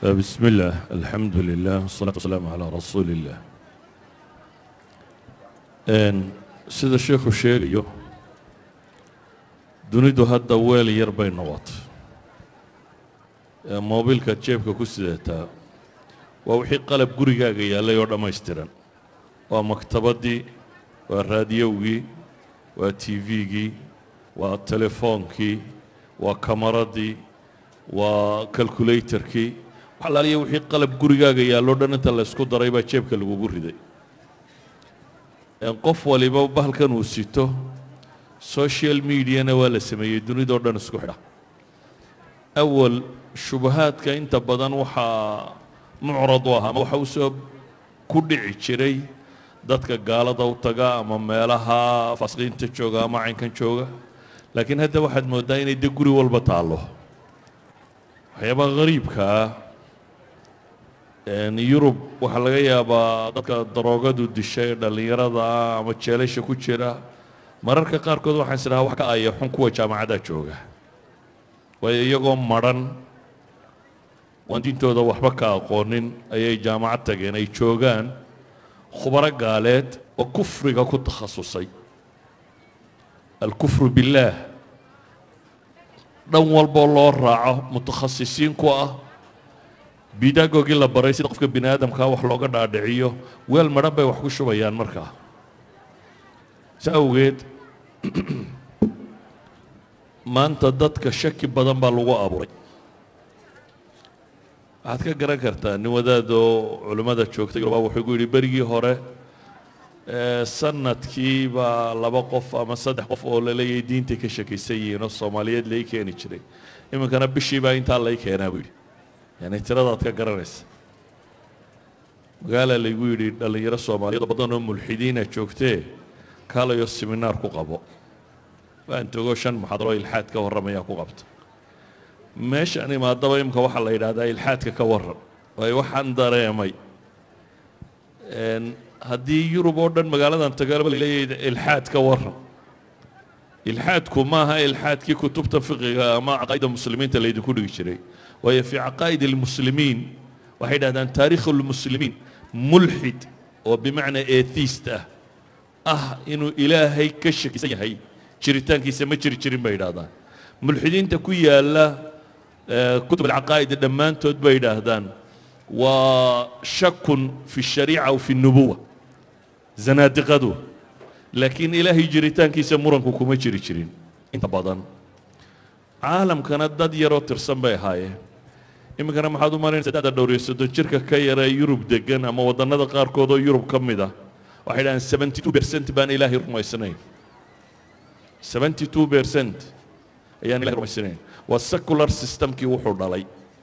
بسم الله الحمد لله والصلاة والسلام على رسول الله Een, sida sheekhu sheegayo dunidu hadda weel yar bay noqotay ee moobilkaad jeebka ku sidataa waa wixii qalab gurigaaga yaallay oo dhammaystiran waa maktabaddii waa raadiyowgii waa t v-gii waa telefoonkii waa kamaradii waa calculatorkii wax alaaliya wixii qalab gurigaaga yaalloo dhan inta la ysku daray baa jeebka lagugu riday qof waliba bahalkan uu sito social mediana waa la sameeyey dunidao dhan isku xidha awal shubahaadka inta badan waxaa mucrad u ah ama waxa usoo ku dhici jiray dadka gaalada u taga ama meelaha fasqiinta jooga ama caynkan jooga laakiin hadda waxaad mooddaa inay de guri walba taallo waxyaabaha hariibka ah yurub waxaa laga yaabaa dadka daroogadu dishay ee dhallinyarada ah ama jeelasha ku jira mararka qaarkood waxaan is dhahaa wax ka aya xun kuwa jaamacadda jooga waayo iyagoo madhan waan diintooda waxba ka aqoonin ayay jaamacad tageen ay joogaan khubaro gaaleed oo kufriga ku takhasusay alkufru billaah dhan walboo loo raaco mutakhasisiin ku ah bidaagogii la baray sida qofka bini aadamkaa wax looga dhaadhiciyo weel madhan bay wax ku shubayaan markaa si awgeed maanta dadka shaki badan baa lagu abuuray waxaad ka garan kartaa nin wadaad oo culimmada joogtay baa wuxuu gu yidhi berigii hore sanadkii baa laba qof ama saddex qof oo laleeyahay diintay ka shakaysan yihiin oo soomaaliyeed lai keeni jiray iminkana bishii baa intaa lay keenaa buu yidhi yani tiradaad ka garanaysa magaalaa laygu yidhi dhallinyaro soomaaliyeed oo badan oo mulxidiina joogtee kaalayo seminaar ku qabo waan togo shan muxaadaro ilxaad ka warramaya ku qabta meeshaan imaadaba imika waxaa la yidhahdaa ilxaadka ka warran waayo waxaan dareemay haddii yurub oo dhan magaaladan tagaalaba laleeyahay ilxaad ka warran ilxaadku maaha ilxaadkii kutubta fiqiga ama caqaa'ida muslimiinta laydinku dhigi jiray waayo fii caqaa'id almuslimiin waxay dhahdaan taariikh lmuslimiin mulxid oo bimacnaa etheist ah ah inuu ilaahay ka shakisan yahay jiritaankiisa ma jiri jirin bay yidhahdaan mulxidiinta ku yaalla kutub alcaqaa'id dhammaantood bay yidhaahdaan waa shakun fi shariica w fi nubuwa zanaadiqadu laakiin ilaahay jiritaankiisa muranku kuma jiri jirin inta badan caalamkana dad yaroo tirsan bay ahaayeen iminkana maxaad u malaynaysa dada dhowr iyo soddon jirka ka yaree yurub degan ama waddannada qaarkood oo yurub ka mid ah waxay dhahaan seventy two percent baan ilaahay rumaysnayn seventy two percent ayaan ilahay rumaysnayn waa secular systemkii wuxuu dhalay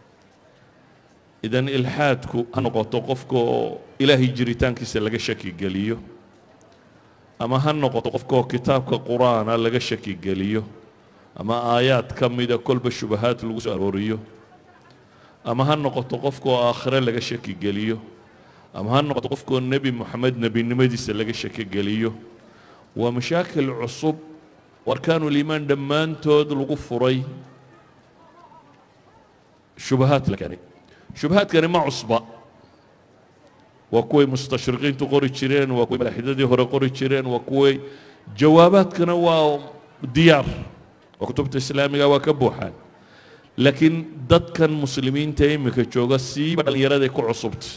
idan ilxaadku ha noqoto qofka oo ilaahay jiritaankiisa laga shaki geliyo ama ha noqoto qofka oo kitaabka qur-aana laga shaki geliyo ama aayaad ka mida kolba shubahaad lagu soo arooriyo ama ha noqoto qofka oo aakhire laga shaki geliyo ama ha noqoto qofkaoo nebi moxamed nebinimadiisa laga shaki geliyo waa mashaakil cusub oo arkaanuliimaan dhammaantood lagu furay shubahaad la keenay shubahaadkani ma cusba waa kuway mustashriqiintu qori jireen waa kuway malaaxidadii hore qori jireen waa kuway jawaabaadkana waa diyaar oo kutubta islaamiga waa ka buuxaan laakiin dadkan muslimiinta iminka jooga siiba dhallinyaraday ku cusubtay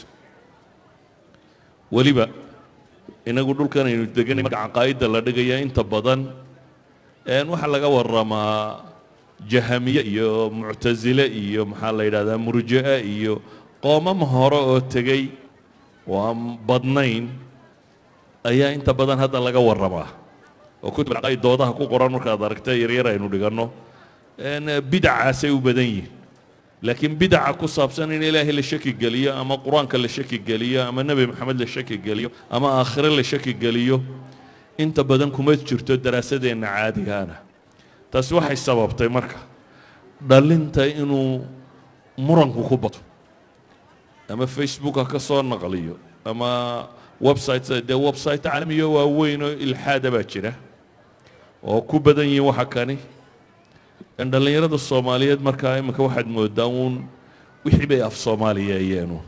weliba inagu dhulkan aynu deganay marka caqaa'idda la dhigaya inta badan waxaa laga warramaa jahamiye iyo muctasile iyo maxaa la yidhahdaa murji'e iyo qoomam hore oo tegey oo aan badnayn ayaa inta badan hadda laga warramaa oo kutub alcaqaa'id doodaha ku qoran markaad aragta yaryar aynu dhiganno bidacaasay u badan yihin laakiin bidaca ku saabsan in ilaahay la shaki geliyo ama qur-aanka la shaki geliyo ama nebi maxamed la shaki geliyo ama aakhire la shaki geliyo inta badan kuma jirto daraasadeenna caadigaana taasi waxay sababtay marka dhalinta inuu muranku ku bato ama facebook ha ka soo naqliyo ama website dee website caalamiyo waaweyn oo ilxaada baa jira oo ku badan yihiin waxa kani dhallinyarada soomaaliyeed markaa iminka waxaad moodaa uun wixii bay af soomaaliyeeyeenu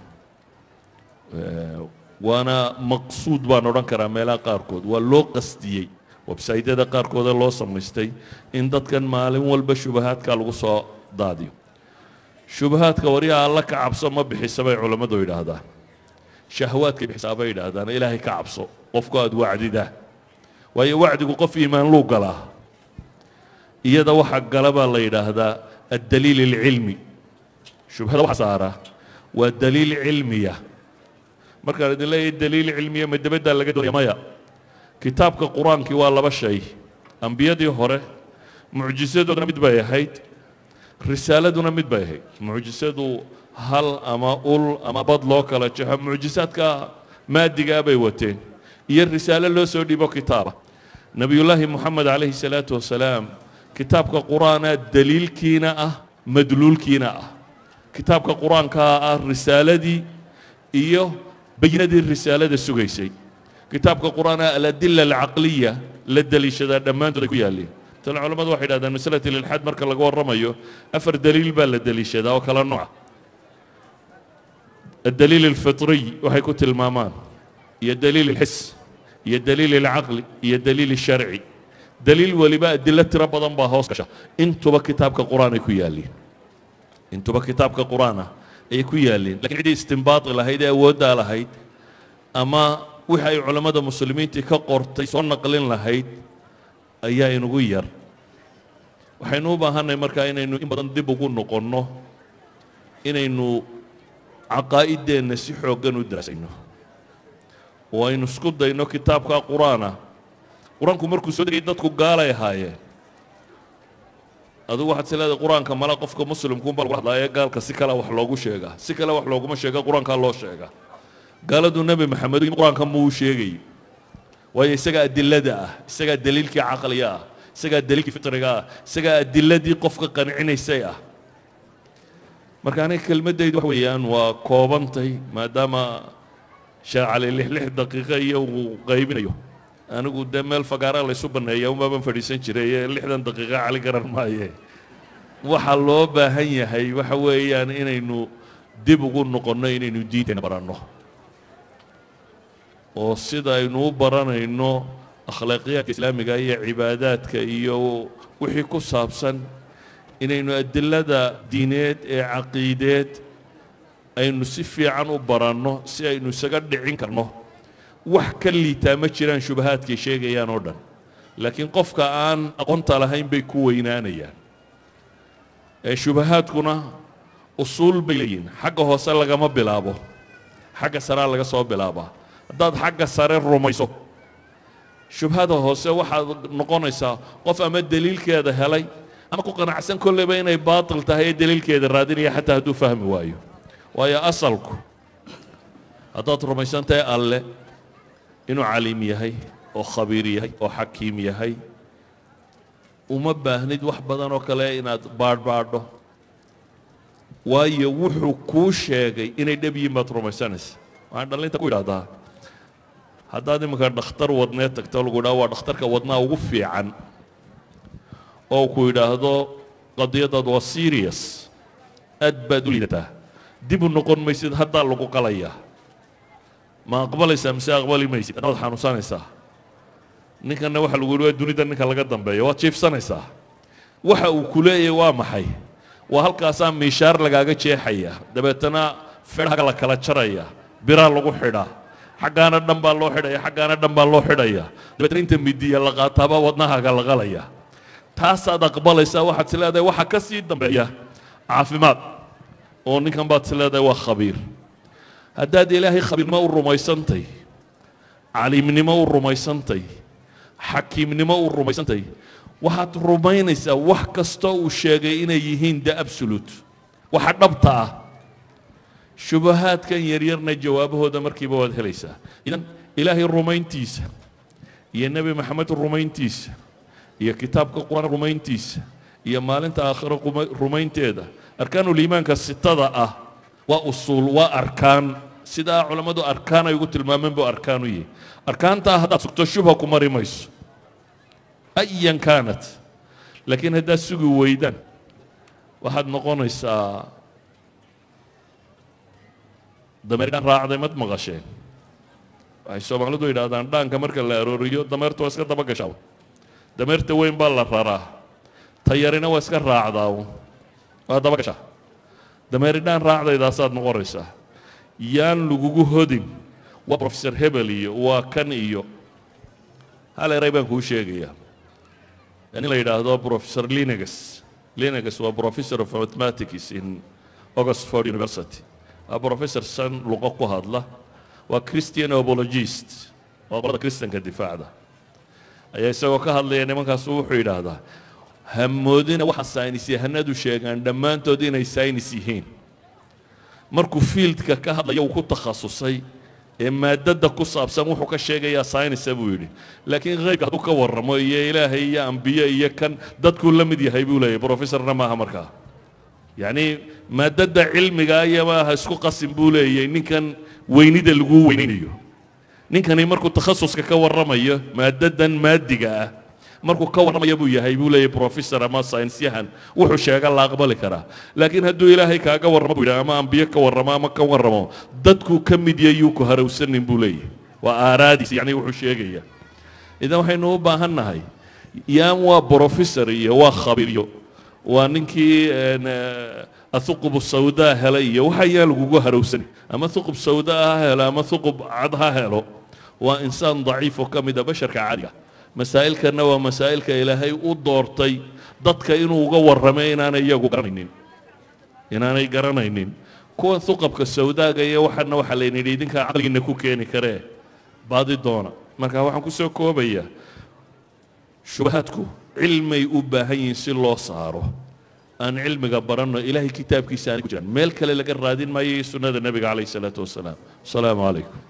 waana maqsuud baan odhan karaa meelaha qaarkood waa loo qasdiyey websaytyada qaarkooda loo samaystay in dadkan maalin walba shubahaadka lagu soo daadiyo shubahaadka waryaa alla ka cabso ma bixisa bay culammadu yidhaahdaan shahwaadkay bixisaa bay yidhaahdaan ilaahay ka cabso qofku aada wacdidaa waayo wacdigu qof iimaan luu galaa iyada waxa gala baa la yidhaahdaa addaliil alcilmi shubhada waxa saara waa daliil cilmiya markaan idin leeyahay daliil cilmiya ma dabaddaa laga doonaya maya kitaabka qur-aankii waa laba shay ambiyadii hore mucjisadooduna mid bay ahayd risaaladuna mid bay ahayd mucjisadu hal ama ul ama bad loo kala jaxo mucjisaadka maadigaa bay wateen iyo risaalo loo soo dhiibo kitaaba nebiyullaahi moxamed calayhi salaatu wasalaam kitaabka qur-aanaa daliilkiina ah madluulkiina ah kitaabka qur-aankaa ah risaaladii iyo bayinadii risaalada sugaysay kitaabka qur-aanaa aladila alcaqliya la deliishadaa dhammaantood ay ku yaalleen tan culamadu waxay yidhahdaan masalat ililxaad marka laga warramayo afar daliil baa la deliishadaa oo kala nooca الدليل الفطري waxay ku tilmaamaan iyo daliil الxis iyo daliil الcaqli iyo daliil الsharci daliil weliba adilo tiro badan baa hoos gasha intuba kitaabka qur'aan ay ku yaaliin intuba kitaabka qur'aan ah ayay ku yaaliin lakin ciddii istinbaadi lahayd ee awooddaa lahayd ama wixi ay culammada muslimiintii ka qortay soo naqlin lahayd ayaa inugu yar waxaynu u baahanay markaa inaynu in badan dib ugu noqonno inaynu caqaa'ideenna si xooggan u daraasayno oo aynu isku dayno kitaabka qur-aana qur-aanku markuu soo degay dadku gaalay ahaayeen adigu waxaad is leedahay qur-aanka mala qofka muslimkuunba lagu hadlaa ee gaalka si kale wax loogu sheegaa si kale wax looguma sheega qur-aankaa loo sheegaa gaaladu nebi maxamed qur-aanka muu sheegay waayo isagaa adilada ah isagaa daliilkii caqliga ah isagaa daliilkii fitriga ah isagaa adiladii qofka qancinaysay ah marka aniga kelmaddaydu wax weeyaan waa koobantay maadaama sheekh cali lix lix daqiiqo iyo uu qaybinayo anigu dee meel fagaara laysu banneeya umaaban fadhiisan jiray ee lixdan daqiiqo cali garan maaye waxa loo baahan yahay waxa weeyaan inaynu dib ugu noqonno inaynu diinteenna baranno oo sida aynu u baranayno akhlaaqiyaadka islaamiga iyo cibaadaadka iyo wixii ku saabsan inaynu adilada diineed ee caqiideed aynu si fiican u baranno si aynu isaga dhicin karno wax ka liitaa ma jiraan shubahaadkay sheegayaan oo dhan laakiin qofka aan aqoonta lahayn bay ku weynaanayaan ee shubahaadkuna usuul bay leeyihin xagga hoose lagama bilaabo xagga saraa laga soo bilaabaa haddaad xagga sare rumayso shubhada hoose waxaad noqonaysaa qof ama daliilkeeda helay ama ku qanacsan kolleyba inay baatil tahay ee daliilkeeda raadinaya xataa hadduu fahmi waayo waayo asalku haddaad rumaysan tahay alle inuu caliim yahay oo khabiir yahay oo xakiim yahay uma baahnid wax badan oo kale inaad baadhbaadho waayo wuxuu kuu sheegay inay dhab yihiin baad rumaysanaysa waxaan dhallinta ku idhahdaa haddaad iminka dhakhtar wadneed tagto lagu idhaha waa dhakhtarka wadnaha ugu fiican oo ku yidhaahdo qadiyadaad waa serious aad baad u liidataa dib u noqon maysid haddaa lagu qalayaa ma aqbalaysaa mise aqbali maysid waad xanuunsanaysaa ninkanna waxa lagu yidhi waa dunida ninka laga dambeeya waad jiifsanaysaa waxa uu ku leeyahay waa maxay waa halkaasaa miishaar lagaaga jeexaya dabeetana fedhaga la kala jaraya biraa lagu xidhaa xaggaana dhan baa loo xidhaya xaggaana dhan baa loo xidhaya dabeetana inta midiya la qaataabaa wadnahaaga la qalaya taasaad aqbalaysaa waxaad is leedahay waxa ka sii dambeeya caafimaad oo ninkan baad is leedahay waa khabiir haddaad ilaahay khabiirnimo u rumaysantay caliimnimo u rumaysantay xakiimnimo u rumaysantay waxaad rumaynaysaa wax kastoo uu sheegay inay yihiin de absolute waxa dhabta ah shubahaadkan yaryarna jawaabahooda markiiba waad helaysaa idan ilaahay rumayntiisa iyo nebi maxamed rumayntiisa iyo kitaabka qur-aan rumayntiisa iyo maalinta aakhiro rumaynteeda arkaanuliimaanka sitada ah waa usuul waa arkaan sidaa culammadu arkaan ay ugu tilmaameen buu arkaan u yihi arkaantaa haddaad sugto shubha ku mari mayso ayan kaanat laakiin haddaad sugi weydaan waxaad noqonaysaa dameer dhaan raacday mad maqasheen waxay soomaalidu yidhahdaan dhaanka marka la arooriyo dameertu waa iska daba gashaa dameerta weyn baa la raraa tayarina waa iska raacdaa waa daba gashaa dameeri dhaan raacdaydaasaad noqonaysaa yaan lagugu hodin waa professor hebel iyo waa kan iyo hal eray baan kuu sheegayaa in la yidhaahdo professor linegas linegas waa professor of mathematics in oxford university waa professor san luqo ku hadla waa christian apologist waa qolada kristanka difaacda ayaa isagoo ka hadlaya nimankaasu wuxuu yidhaahdaa hamoodina waxa saynis yahanadu sheegaan dhammaantood inay saynis yihiin markuu fieldka ka hadlaya uu ku takhasusay ee maadada ku saabsan wuxuu ka sheegayaa saynisa buu yidhi laakiin haybka hadduu ka warramo iyo ilaahay iyo ambiye iyo kan dadkuu la mid yahay buu leeyahy professorna maaha markaa yacni maadada cilmiga iyo maaha isku qasin buu leeyahay ninkan weynida lagu weynaynayo ninkani markuu takhasuska ka warramayo maadadan maadiga ah markuu ka warramaya buu yahay buu leeyahy professor ama saynisyahan wuxuu sheega la aqbali karaa laakiin hadduu ilaahay kaaga warramo buu yidhaha ama ambiye ka warramo ama ka warramo dadkuu ka mid yayuu ku harawsanin buu leeyahy waa aaraadiis yacni wuxuu sheegaya idan waxaynu u baahan nahay yaan waa professor iyo waa khabiiryo waa ninkii athuqub sawdaa helay iyo waxa yaan lagugu harawsani ama thuqub sawdaa ha helo ama thuqub cad ha helo waa insaan daciif oo ka mid a basharka caadiga masaa'ilkanna waa masaa'ilka ilaahay u doortay dadka inuu uga warramay inaanay iyagu garanaynin inaanay garanaynin kuwan huqabka sawdaaga iyo waxana waxaa layna yidhi idinkaa caqligiina ku keeni karee baadi doona marka waxaan ku soo koobayaa shubahaadku cilmay u baahan yihiin si loo saaro aan cilmiga baranno ilaahay kitaabkiisa aanay ku jiraan meel kale laga raadin maayo iyo sunnada nebiga calayh isalaatu wasalaam asalaamu calaykum